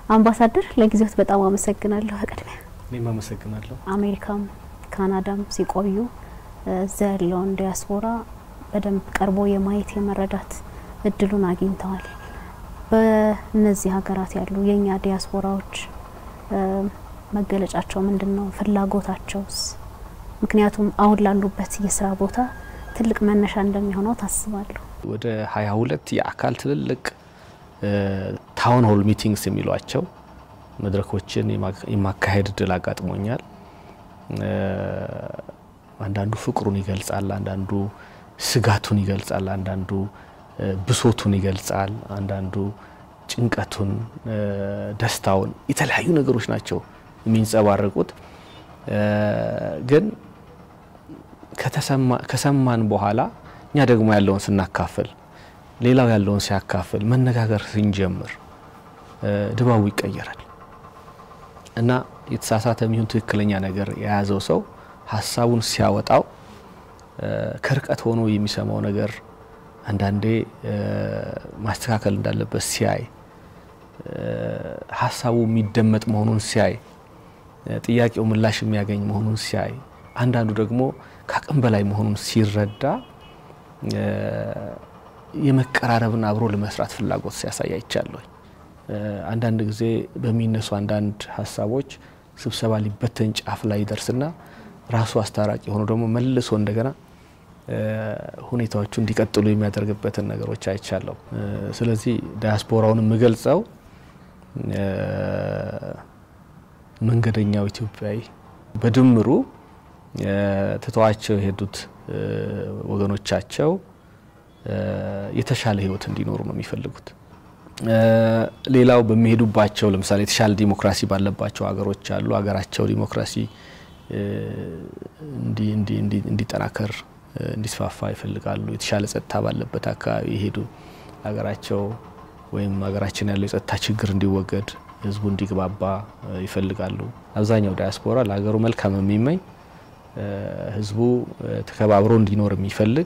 አምባሳደር ለጊዜዎት በጣም አመሰግናለሁ። በቅድሚያ እኔም አመሰግናለሁ። አሜሪካም ካናዳም ሲቆዩ እዛ ያለውን ዲያስፖራ በደንብ ቀርቦ የማየት የመረዳት እድሉን አግኝተዋል። በእነዚህ ሀገራት ያሉ የእኛ ዲያስፖራዎች መገለጫቸው ምንድን ነው? ፍላጎታቸውስ? ምክንያቱም አሁን ላሉበት የስራ ቦታ ትልቅ መነሻ እንደሚሆነው ታስባለሁ። ወደ ሀያ ሁለት የአካል ትልልቅ ታውን ሆል ሚቲንግስ የሚሏቸው መድረኮችን የማካሄድ እድል አጋጥሞኛል። አንዳንዱ ፍቅሩን ይገልጻል፣ አንዳንዱ ስጋቱን ይገልጻል፣ አንዳንዱ ብሶቱን ይገልጻል፣ አንዳንዱ ጭንቀቱን፣ ደስታውን፣ የተለያዩ ነገሮች ናቸው የሚንጸባረቁት። ግን ከሰማን በኋላ እኛ ደግሞ ያለውን ስናካፍል፣ ሌላው ያለውን ሲያካፍል፣ መነጋገር ስንጀምር ድባቡ ይቀየራል እና የተሳሳተ የሚሆን ትክክለኛ ነገር የያዘው ሰው ሀሳቡን ሲያወጣው ከርቀት ሆኖ የሚሰማው ነገር አንዳንዴ ማስተካከል እንዳለበት ሲያይ፣ ሀሳቡ የሚደመጥ መሆኑን ሲያይ፣ ጥያቄው ምላሽ የሚያገኝ መሆኑን ሲያይ፣ አንዳንዱ ደግሞ ከአቅም በላይ መሆኑን ሲረዳ የመቀራረብን አብሮ ለመስራት ፍላጎት ሲያሳይ አይቻለሁ። አንዳንድ ጊዜ በሚነሱ አንዳንድ ሀሳቦች ስብሰባ ሊበተን ጫፍ ላይ ይደርስና ራሱ አስታራቂ ሆኖ ደግሞ መልሶ እንደገና ሁኔታዎቹ እንዲቀጥሉ የሚያደርግበትን ነገሮች አይቻለሁ። ስለዚህ ዳያስፖራውን የምገልጸው መንገደኛው ኢትዮጵያዊ በድምሩ ትተዋቸው የሄዱት ወገኖቻቸው የተሻለ ሕይወት እንዲኖሩ ነው የሚፈልጉት። ሌላው በሚሄዱባቸው ለምሳሌ የተሻለ ዲሞክራሲ ባለባቸው ሀገሮች አሉ። ሀገራቸው ዲሞክራሲ እንዲጠናከር እንዲስፋፋ ይፈልጋሉ። የተሻለ ጸጥታ ባለበት አካባቢ የሄዱ ሀገራቸው ወይም ሀገራችን ያለው የጸጥታ ችግር እንዲወገድ ህዝቡ እንዲግባባ ይፈልጋሉ። አብዛኛው ዳያስፖራ ለሀገሩ መልካም የሚመኝ ህዝቡ ተከባብሮ እንዲኖር የሚፈልግ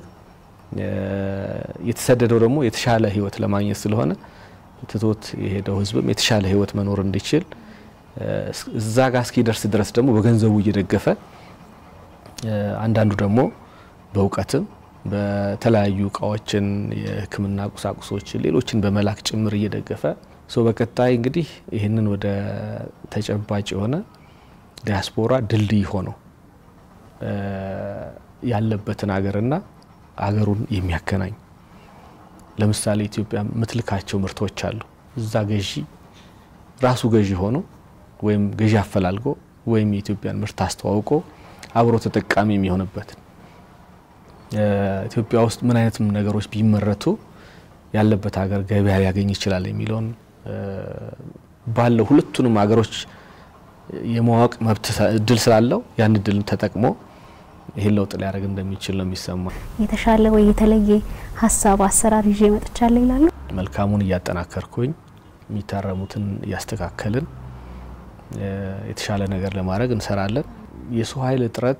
የተሰደደው ደግሞ የተሻለ ህይወት ለማግኘት ስለሆነ ትቶት የሄደው ህዝብም የተሻለ ህይወት መኖር እንዲችል እዛ ጋር እስኪደርስ ድረስ ደግሞ በገንዘቡ እየደገፈ አንዳንዱ ደግሞ በእውቀትም በተለያዩ እቃዎችን፣ የሕክምና ቁሳቁሶችን፣ ሌሎችን በመላክ ጭምር እየደገፈ በቀጣይ እንግዲህ ይህንን ወደ ተጨባጭ የሆነ ዲያስፖራ ድልድይ ሆነው ያለበትን ሀገርና አገሩን የሚያገናኝ ለምሳሌ ኢትዮጵያ የምትልካቸው ምርቶች አሉ። እዛ ገዢ ራሱ ገዢ ሆኖ ወይም ገዢ አፈላልጎ ወይም የኢትዮጵያን ምርት አስተዋውቆ አብሮ ተጠቃሚ የሚሆንበትን ኢትዮጵያ ውስጥ ምን አይነት ነገሮች ቢመረቱ ያለበት ሀገር ገበያ ሊያገኝ ይችላል የሚለውን ባለው ሁለቱንም ሀገሮች የማወቅ መብት እድል ስላለው ያን እድል ተጠቅሞ ይህን ለውጥ ሊያደርግ እንደሚችል ነው የሚሰማ። የተሻለ ወይ የተለየ ሀሳብ አሰራር ይዤ መጥቻለሁ ይላሉ። መልካሙን እያጠናከርኩኝ የሚታረሙትን እያስተካከልን የተሻለ ነገር ለማድረግ እንሰራለን። የሰው ኃይል እጥረት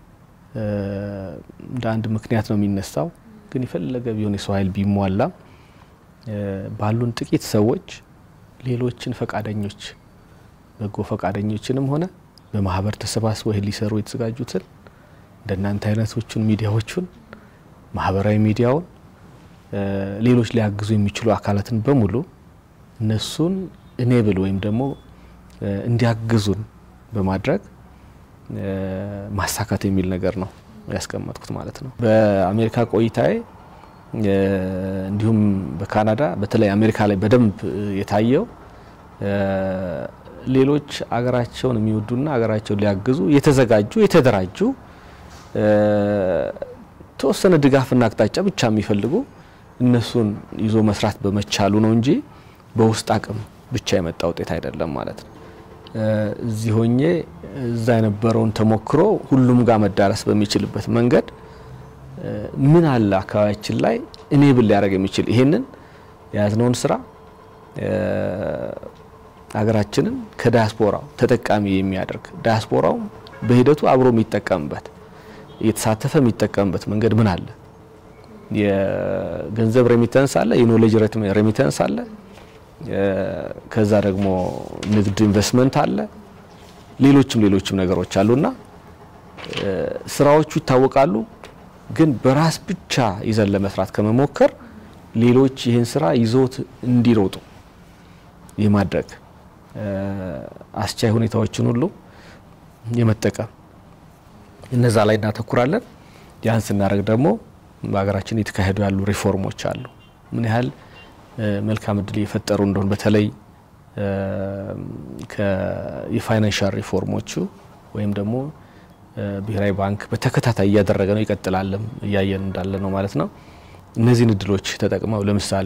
እንደ አንድ ምክንያት ነው የሚነሳው። ግን የፈለገ ቢሆን የሰው ኃይል ቢሟላ ባሉን ጥቂት ሰዎች ሌሎችን ፈቃደኞች በጎ ፈቃደኞችንም ሆነ በማህበር ተሰባስበው ይህን ሊሰሩ የተዘጋጁትን እንደናንተ አይነቶቹን ሚዲያዎቹን ማህበራዊ ሚዲያውን ሌሎች ሊያግዙ የሚችሉ አካላትን በሙሉ እነሱን እኔብል ወይም ደግሞ እንዲያግዙን በማድረግ ማሳካት የሚል ነገር ነው ያስቀመጥኩት ማለት ነው። በአሜሪካ ቆይታዬ እንዲሁም በካናዳ በተለይ አሜሪካ ላይ በደንብ የታየው ሌሎች አገራቸውን የሚወዱና አገራቸውን ሊያግዙ የተዘጋጁ የተደራጁ ተወሰነ ድጋፍና አቅጣጫ ብቻ የሚፈልጉ እነሱን ይዞ መስራት በመቻሉ ነው እንጂ በውስጥ አቅም ብቻ የመጣ ውጤት አይደለም ማለት ነው። እዚህ ሆኜ እዛ የነበረውን ተሞክሮ ሁሉም ጋር መዳረስ በሚችልበት መንገድ ምን አለ አካባቢያችን ላይ እኔ ብል ሊያደርግ የሚችል ይሄንን የያዝነውን ስራ ሀገራችንን ከዳያስፖራው ተጠቃሚ የሚያደርግ ዳያስፖራው በሂደቱ አብሮ የሚጠቀምበት እየተሳተፈ የሚጠቀምበት መንገድ ምን አለ? የገንዘብ ሬሚተንስ አለ፣ የኖሌጅ ሬሚተንስ አለ፣ ከዛ ደግሞ ንግድ ኢንቨስትመንት አለ፣ ሌሎችም ሌሎችም ነገሮች አሉና ስራዎቹ ይታወቃሉ። ግን በራስ ብቻ ይዘን ለመስራት ከመሞከር ሌሎች ይህን ስራ ይዞት እንዲሮጡ የማድረግ አስቻይ ሁኔታዎችን ሁሉ የመጠቀም እነዛ ላይ እናተኩራለን። ያን ስናደርግ ደግሞ በሀገራችን የተካሄዱ ያሉ ሪፎርሞች አሉ ምን ያህል መልካም እድል እየፈጠሩ እንደሆን በተለይ የፋይናንሻል ሪፎርሞቹ ወይም ደግሞ ብሔራዊ ባንክ በተከታታይ እያደረገ ነው ይቀጥላልም እያየን እንዳለ ነው ማለት ነው። እነዚህን እድሎች ተጠቅመው ለምሳሌ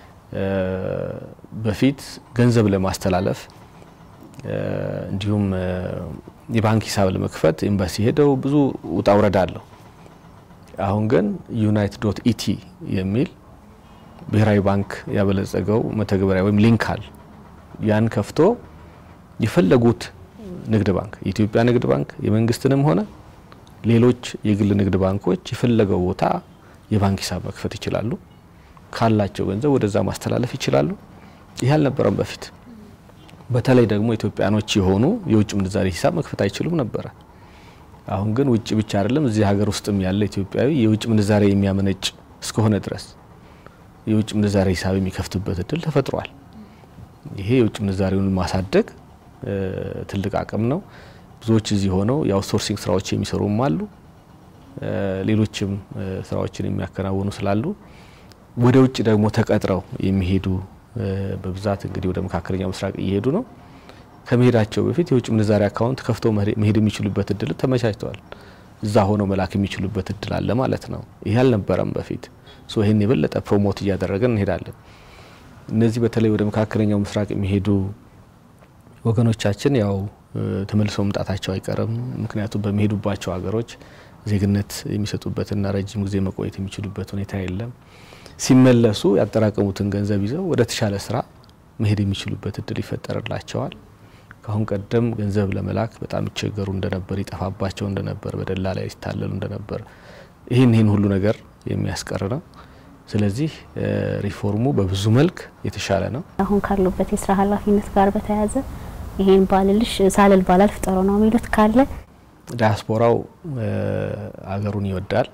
በፊት ገንዘብ ለማስተላለፍ እንዲሁም የባንክ ሂሳብ ለመክፈት ኤምባሲ ሄደው ብዙ ውጣ ውረድ አለው። አሁን ግን ዩናይት ዶት ኢቲ የሚል ብሔራዊ ባንክ ያበለጸገው መተግበሪያ ወይም ሊንክ አለ። ያን ከፍቶ የፈለጉት ንግድ ባንክ የኢትዮጵያ ንግድ ባንክ የመንግስትንም ሆነ ሌሎች የግል ንግድ ባንኮች የፈለገው ቦታ የባንክ ሂሳብ መክፈት ይችላሉ። ካላቸው ገንዘብ ወደዛ ማስተላለፍ ይችላሉ። ይህ አልነበረም በፊት። በተለይ ደግሞ ኢትዮጵያኖች የሆኑ የውጭ ምንዛሬ ሂሳብ መክፈት አይችሉም ነበረ። አሁን ግን ውጭ ብቻ አይደለም እዚህ ሀገር ውስጥም ያለ ኢትዮጵያዊ የውጭ ምንዛሬ የሚያመነጭ እስከሆነ ድረስ የውጭ ምንዛሬ ሂሳብ የሚከፍትበት እድል ተፈጥሯል። ይሄ የውጭ ምንዛሬውን ማሳደግ ትልቅ አቅም ነው። ብዙዎች እዚህ ሆነው የአውትሶርሲንግ ስራዎች የሚሰሩም አሉ። ሌሎችም ስራዎችን የሚያከናውኑ ስላሉ ወደ ውጭ ደግሞ ተቀጥረው የሚሄዱ በብዛት እንግዲህ ወደ መካከለኛው ምስራቅ እየሄዱ ነው። ከመሄዳቸው በፊት የውጭ ምንዛሬ አካውንት ከፍተው መሄድ የሚችሉበት እድል ተመቻችተዋል። እዛ ሆነው መላክ የሚችሉበት እድል አለ ማለት ነው። ይህ አልነበረም በፊት። ሶ ይህን የበለጠ ፕሮሞት እያደረገን እንሄዳለን። እነዚህ በተለይ ወደ መካከለኛው ምስራቅ የሚሄዱ ወገኖቻችን ያው ተመልሰው መምጣታቸው አይቀርም። ምክንያቱም በሚሄዱባቸው ሀገሮች ዜግነት የሚሰጡበትና ረጅም ጊዜ መቆየት የሚችሉበት ሁኔታ የለም። ሲመለሱ ያጠራቀሙትን ገንዘብ ይዘው ወደ ተሻለ ስራ መሄድ የሚችሉበት እድል ይፈጠርላቸዋል። ከአሁን ቀደም ገንዘብ ለመላክ በጣም ይቸገሩ እንደነበር፣ ይጠፋባቸው እንደነበር፣ በደላ ላይ ይታለሉ እንደነበር ይህን ይህን ሁሉ ነገር የሚያስቀር ነው። ስለዚህ ሪፎርሙ በብዙ መልክ የተሻለ ነው። አሁን ካሉበት የስራ ኃላፊነት ጋር በተያያዘ ይሄን ባልልሽ ሳልል ባላልፍ ጥሩ ነው የሚሉት ካለ ዲያስፖራው አገሩን ይወዳል።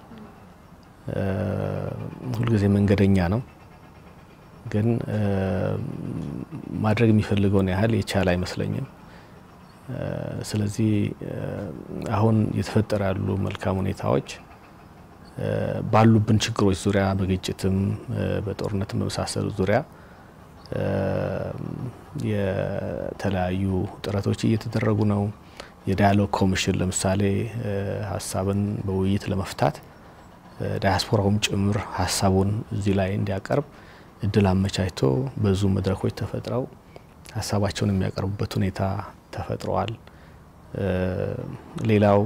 ሁልጊዜ መንገደኛ ነው። ግን ማድረግ የሚፈልገውን ያህል የቻለ አይመስለኝም። ስለዚህ አሁን እየተፈጠረ ያሉ መልካም ሁኔታዎች ባሉብን ችግሮች ዙሪያ በግጭትም በጦርነትም በመሳሰሉት ዙሪያ የተለያዩ ጥረቶች እየተደረጉ ነው። የዳያሎግ ኮሚሽን ለምሳሌ ሀሳብን በውይይት ለመፍታት ዳያስፖራውም ጭምር ሀሳቡን እዚህ ላይ እንዲያቀርብ እድል አመቻችቶ ብዙ መድረኮች ተፈጥረው ሀሳባቸውን የሚያቀርቡበት ሁኔታ ተፈጥረዋል። ሌላው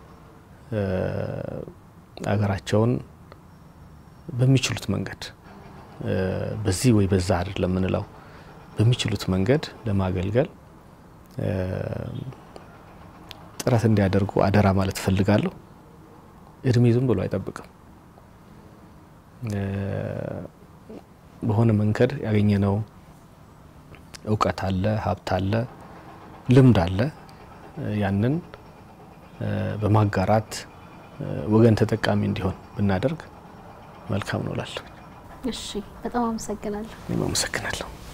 አገራቸውን በሚችሉት መንገድ በዚህ ወይ በዛ አይደለም የምንለው በሚችሉት መንገድ ለማገልገል ጥረት እንዲያደርጉ አደራ ማለት እፈልጋለሁ። እድሜ ዝም ብሎ አይጠብቅም። በሆነ መንገድ ያገኘነው እውቀት አለ፣ ሀብት አለ፣ ልምድ አለ። ያንን በማጋራት ወገን ተጠቃሚ እንዲሆን ብናደርግ መልካም ነው እላለሁ። እሺ፣ በጣም አመሰግናለሁ። እኔም አመሰግናለሁ።